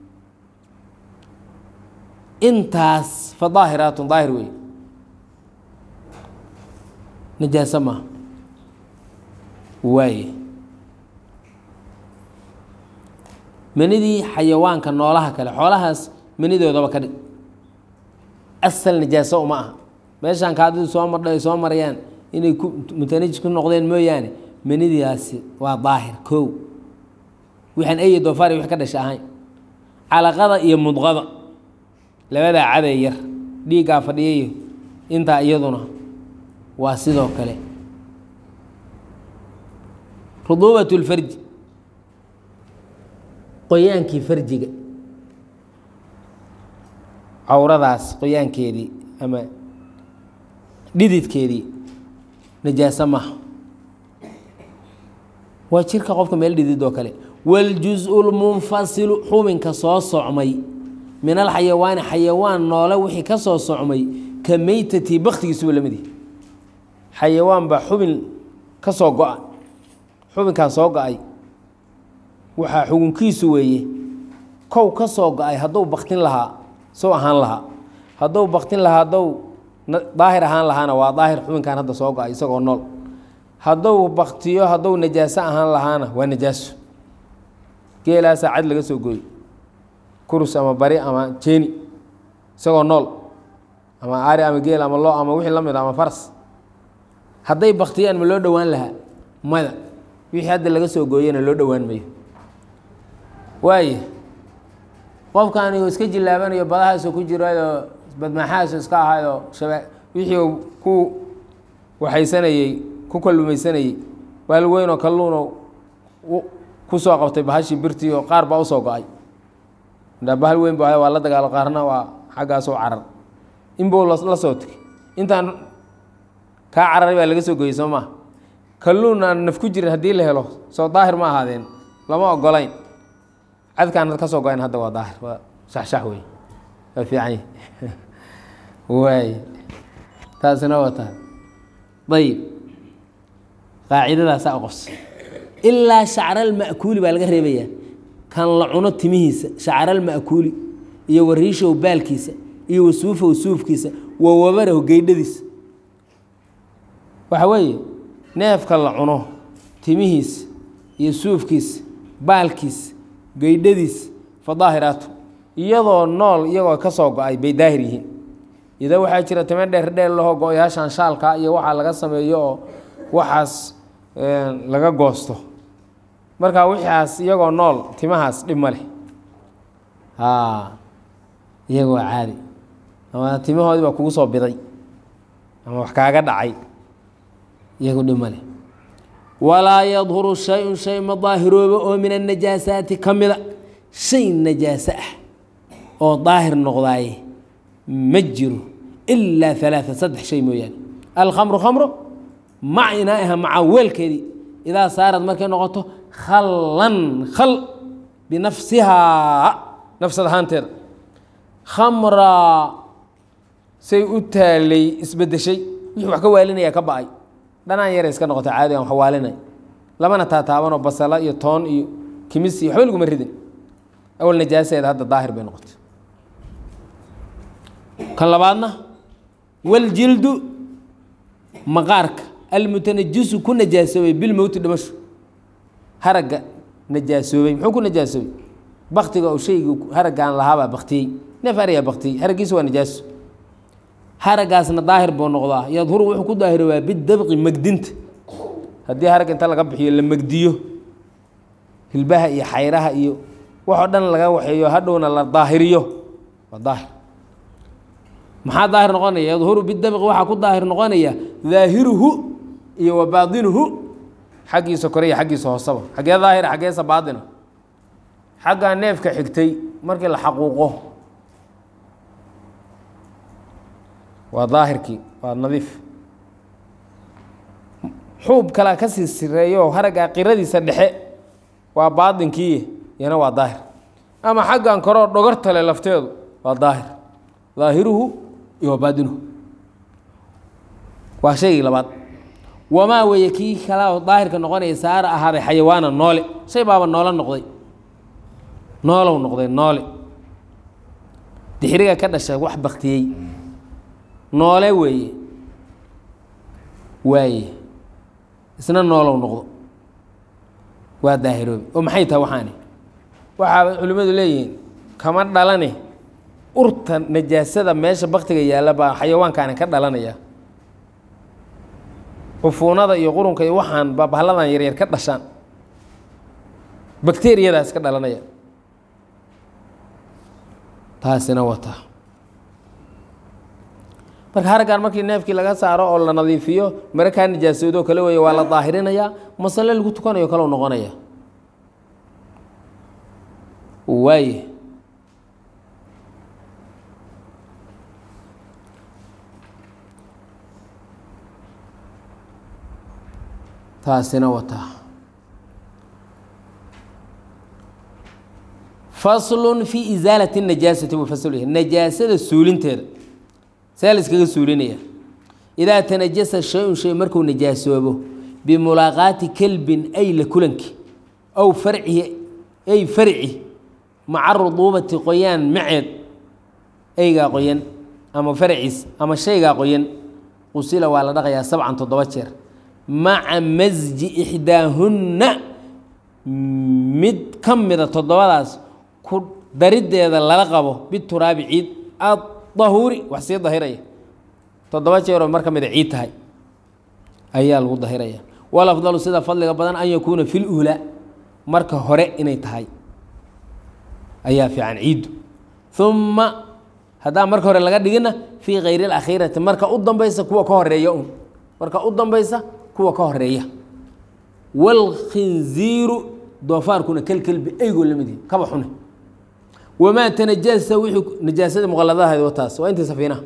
intaas fa daahiraatun daahir wey najaaso maaha waaye manidii xayawaanka noolaha kale xoolahaas manidoodaba ka dhig asal najaaso uma aha meeshaan kaadidu soo mardha ay soo marayaan inay ku mutanajis ku noqdeen mooyaane manidiaasi waa daahir kow waxaan eye doofaari wix ka dhasha ahayn calaqada iyo mudqada labadaa cadee yar dhiiggaa fadhiyayo intaa iyaduna waa sidoo kale ruduubat lfarji qoyaankii farjiga cawradaas qoyaankeedii ama dhididkeedii najaaso maaha waa jirka qofka meel dhidid oo kale wاljuزء اlmunfasilu xubinka soo socmay min alxayawaani xayawaan noole wixii ka soo socmay ka meytati baktigiisuba lamid yahi xayawaan baa xubin ka soo go-a xubinkaan soo go-ay waxaa xugunkiisu weeye kow ka soo go-ay hadduu baktin lahaa soo ahaan lahaa hadduu baktin lahaa hadduu daahir ahaan lahaana waa daahir xubinkan hadda soo go-ay isagoo nool hadduu baktiyo hadduu najaaso ahaan lahaana waa najaaso geelaasaa cad laga soo gooyo kurus ama bari ama jeeni isagoo nool ama ari ama geel ama loo ama wixii la mid ama faras hadday baktiyaan ma loo dhowaan lahaa mada wixii hadda laga soo gooyana loo dhowaan mayo waaye qofkaani iska jilaabanayo badahaasoo ku jirayo badmaxaasoo iska ahayo shaba wixii ku waxaysanayey ku kallumaysanayey baal weynoo kalluuno ku soo qabtay bahashii birtii oo qaar baa usoo go-ay bahal weyn ba waa la dagaalo qaarna waa xaggaasoo carar inbuu la soo tegay intaan kaa cararay baa laga soo gooyey soo maa kalluun aan naf ku jirin haddii la helo soo daahir ma ahaadeen lama ogolayn cadkaan ka soo go-ayn hadda waa daahir waa shaxshax wey waa fiican waay taasina waa tahay ayib qaacidadaasaa qos ilaa shacralma'kuuli baa laga reebayaa kan la cuno timihiisa shacralma'kuuli iyo wariishow baalkiisa iyo wasuufow suufkiisa wa wabarahu geydhadiisa waxa weeye neefka la cuno timihiisa iyo suufkiisa baalkiisa geydhadiisa fa daahiraatu iyadoo nool iyagoo ka soo go-ay bay daahir yihiin ida waxaa jira time dheer dheer lahoo go-yaashan shaalka iyo waxaa laga sameeyo oo waxaas laga goosto marka wixaas iyagoo nool timahaas dhib ma leh iyagoo caadi ama timahoodii baa kugu soo biday ama wax kaaga dhacay iyagu dhib ma leh walaa yadhuru shay-un shay ma daahiroobo oo min annajaasaati ka mida shay najaaso ah oo daahir noqdaaye ma jiro ilaa alaaa saddex shay mooyaane alkhamru khamro mac inaaha maca weelkeedii idaa saarad markay noqoto khallan khal binafsihaa nafsad ahaanteeda khamraa say u taalay isbedeshay wixii wax ka waalinaya ka ba-ay dhanaan yara iska noqota caadi aan wax waalinay lamana taataabanoo basala iyo toon iyo kimis iyo waxba laguma ridin awal najaasadeeda hadda daahir bay noqotay kan labaadna waljildu maqaarka almutanajisu ku najaasoobay bilmowti dhimasho haragga najaasoobay muxuu ku najaasoobay baktiga oo shaygu haraggaan lahaabaa baktiyey neef ariyaa baktiyey haraggiisa waa najaaso haraggaasna daahir buu noqdaa yadhuru wuxuu ku daahirowaa bidabqi megdinta haddii harag inta laga bixiyo la megdiyo hilbaha iyo xayraha iyo waxoo dhan laga waxeeyo hadhowna la daahiriyo waa daahir maxaa daahir noqonaya yadhuru bidabqi waxaa ku daahir noqonaya daahiruhu iyo wa baadinuhu xaggiisa kore iyo xaggiisa hoosaba xaggee daahira xaggeesa baadina xaggaa neefka xigtay markii la xaquuqo waa daahirkii waa nadiif xuub kalea ka sii sireeyo haraggaa qiradiisa dhexe waa baadinkii iyana waa daahir ama xaggan koroo dhogortale lafteedu waa daahir daahiruhu iyo baadinuhu waa shaygii labaad wamaa weeye kii kalaa daahirka noqonaya saara ahaaday xayawaana noole shay baaba noolo noqday noolow noqday noole dixiriga ka dhashay wax baktiyey noole weeye waaye isna noolow noqdo waa daahiroobi oo maxay tahay waxaani waxaa culimmadu leeyihiin kama dhalane urta najaasada meesha baktiga yaalla baa xayawaankaani ka dhalanaya cufuunada iyo qurunka iyo waxaan baa bahalladan yaryar ka dhashaan bakteriyadaas ka dhalanaya taasina wata marka haraggan markii neefkii laga saaro oo la nadiifiyo mare kaa nijaasoodoo kale weeye waa la daahirinayaa masale lagu tukanayo kaleu noqonaya waaye taasina wataa faslun fi isaalati اnajaasati buu fasl yahay najaasada suulinteeda see la iskaga suulinaya idaa tanajasa shay-un shay markuu najaasoobo bimulaaqaati kelbin ay la kulanki aw farcihi ay farci maca ruduubati qoyaan maceed eygaa qoyan ama farciis ama shaygaa qoyan qusila waa la dhaqayaa sabcan toddoba jeer maca masji ixdaahunna mid ka mida toddobadaas ku dariddeeda lala qabo bituraabi ciid adahuuri wax sii dahiraya toddoba jeeroo mar ka mida ciid tahay ayaa lagu dahiraya walafdalu sida fadliga badan an yakuuna fi luulaa marka hore inay tahay ayaa fiican ciiddu uma haddaan marka hore laga dhigina fii kayri اlakhiirati marka u dambaysa kuwa ka horeeya un marka u dambaysa kuwa ka horeeya wاlkhinziiru doofaarkuna kelkelbi eygoo lamid yihi kaba xune wamaa tanajasa wixii najaasada muqaladahayd wataas waa intii safiinaha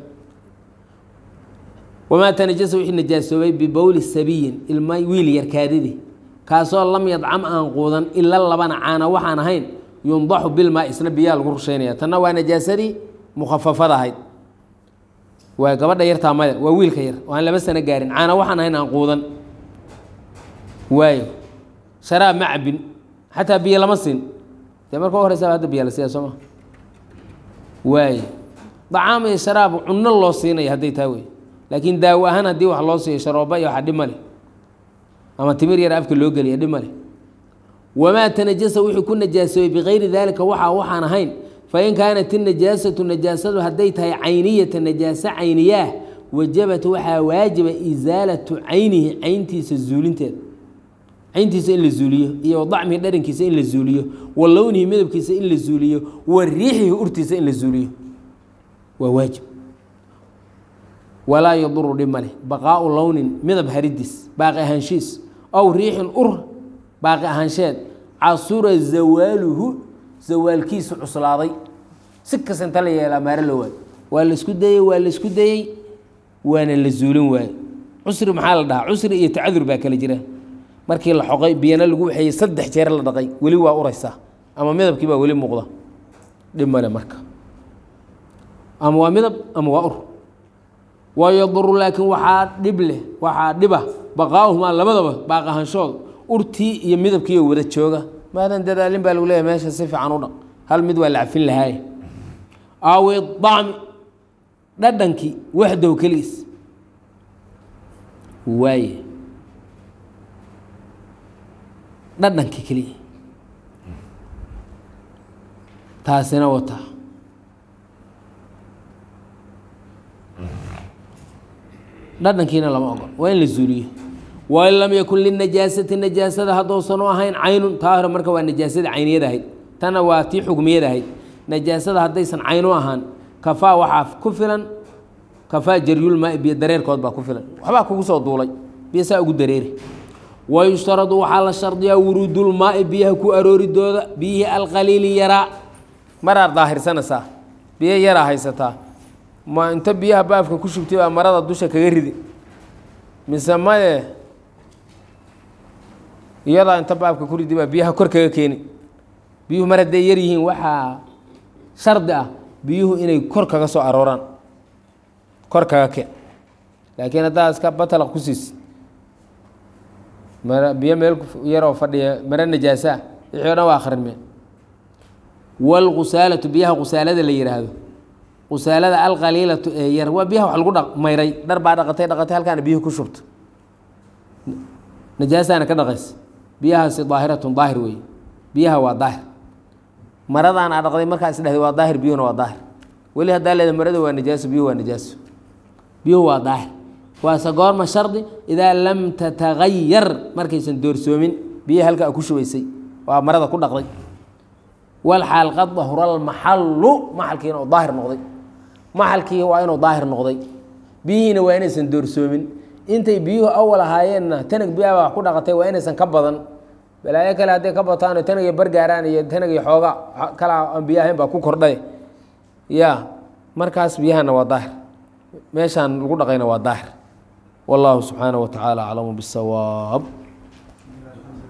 wamaa tanajasa wixii najaasoobay bibowli sabiyin ilma wiil yarkaadidi kaasoo lam yadcam aan quudan ila labana caana waxaan ahayn yundaxu bilmaa isna biyaa lagu rusheynaya tanna waa najaasadii mukhafafada ahayd waa gabadha yartaa maya waa wiilka yar oo aan laba sano gaarin caana waxaan ahayn aan quudan waayo sharaab ma cabin xataa biyo lama siin dee marka u horeysa hadda biya la siiya soo ma waayo dacaam iyo sharaab cunno loo siinaya hadday taa wey laakiin daawo ahaan haddii wax loo siiyo sharooba iyo waxa dhib ma leh ama timir yar afka loo geliya dhib ma leh wamaa tanajasa wixii ku najaasoobay bikayri daalika waxa waxaan ahayn fain kaanat inajaasatu najaasadu hadday tahay cayniyata najaaso cayniyaah wajabat waxaa waajiba isaalatu caynihi cayntiisa zuulinteeda cayntiisa in la zuuliyo iyo wadacmihi dharankiisa in la zuuliyo wa lownihi midabkiisa in la zuuliyo wa riixihi urtiisa in la zuuliyo waa waajib walaa yaduru dhib maleh baqaau lownin midab haridiis baaqi ahaanshiis ow riixin ur baaqi ahaansheed casura zawaaluhu zawaalkiisu cuslaaday si kasta inta la yeelaa maaro la waayo waa la isku dayey waa la isku dayey waana la zuulin waayo cusri maxaa la dhahaa cusri iyo tacadur baa kala jira markii la xoqay biyana lagu waxeeyey saddex jeer la dhaqay weli waa uraysaa ama midabkii baa weli muuqda dhib male marka ama waa midab ama waa ur wayaduru laakiin waxaa dhib leh waxaa dhiba baqaauhumaa labadaba baaqahanshooda urtii iyo midabkiiyo wada jooga maadan dadaalin baa lagu leeyahy meesha si fiican u dhaq hal mid waa la cafin lahaaye awi dacmi dhadhankii waxdow keligiis waaye dhadhankii keliya taasina wataa dhadhankiina lama ogol waa in la zuuliyo wain lam yakun linajaasati najaasada haddousan u ahayn caynun taa hore marka waa najaasadii cayniyad ahayd tana waa tii xugmiyad ahayd najaasada haddaysan caynu ahaan kafaa waxaa ku filan kafaa jaryulmaai biyo dareerkood baa ku filan waxbaa kugu soo duulay biyo saa ugu dareeri wayushtaradu waxaa la shardiyaa wuruudulmaai biyaha ku arooridooda biyihii alqaliili yaraa maraad daahirsanaysaa biyo yaraa haysataa ma inta biyaha baafka ku shubtay baa marada dusha kaga ridi mise maye iyadaa inta baabka ku ridi baa biyaha kor kaga keeni biyuhu mar hadday yar yihiin waxaa shardi ah biyuhu inay kor kaga soo arooraan kor kaga keen laakiin haddaa iska batalaq ku siisid mara biyo meel yaroo fadhiya mare najaasa ah wixii o dhan waa akrinmeen wاlqusaalatu biyaha qusaalada la yihaahdo qusaalada alqaliilatu ee yar waa biyaha wax lagu dha mayray dhar baa dhaqatay dhaqatay halkaana biyuhu ku shubta najaasaana ka dhaqaysa biyahaasi daahiratun daahir weeye biyaha waa daahir maradaan aa dhaqday markaa isdhehday waa daahir biyuhuna waa daahir weli haddaa leeda marada waa najaaso biyuhu waa najaaso biyuhu waa daahir waase goorma shardi idaa lam tatagayar markaysan doorsoomin biyaha halka a ku shubaysay waa marada ku dhaqday walxaal qad dahura almaxallu maxalkiina oo daahir noqday maxalkii waa inuu daahir noqday biyihiina waa inaysan doorsoomin intay biyuhu awal ahaayeenna tanag biyaha wax ku dhaqatay waa inaysan ka badan balaayo kale hadday ka bataan tanag iyo bargaaraan iyo tanag iyo xooga kala aan biyo ahayn baa ku kordhay ya markaas biyahana waa daahir meeshaan lagu dhaqayna waa daahir wallahu subxaanaه wa tacaala aclamu bisawaab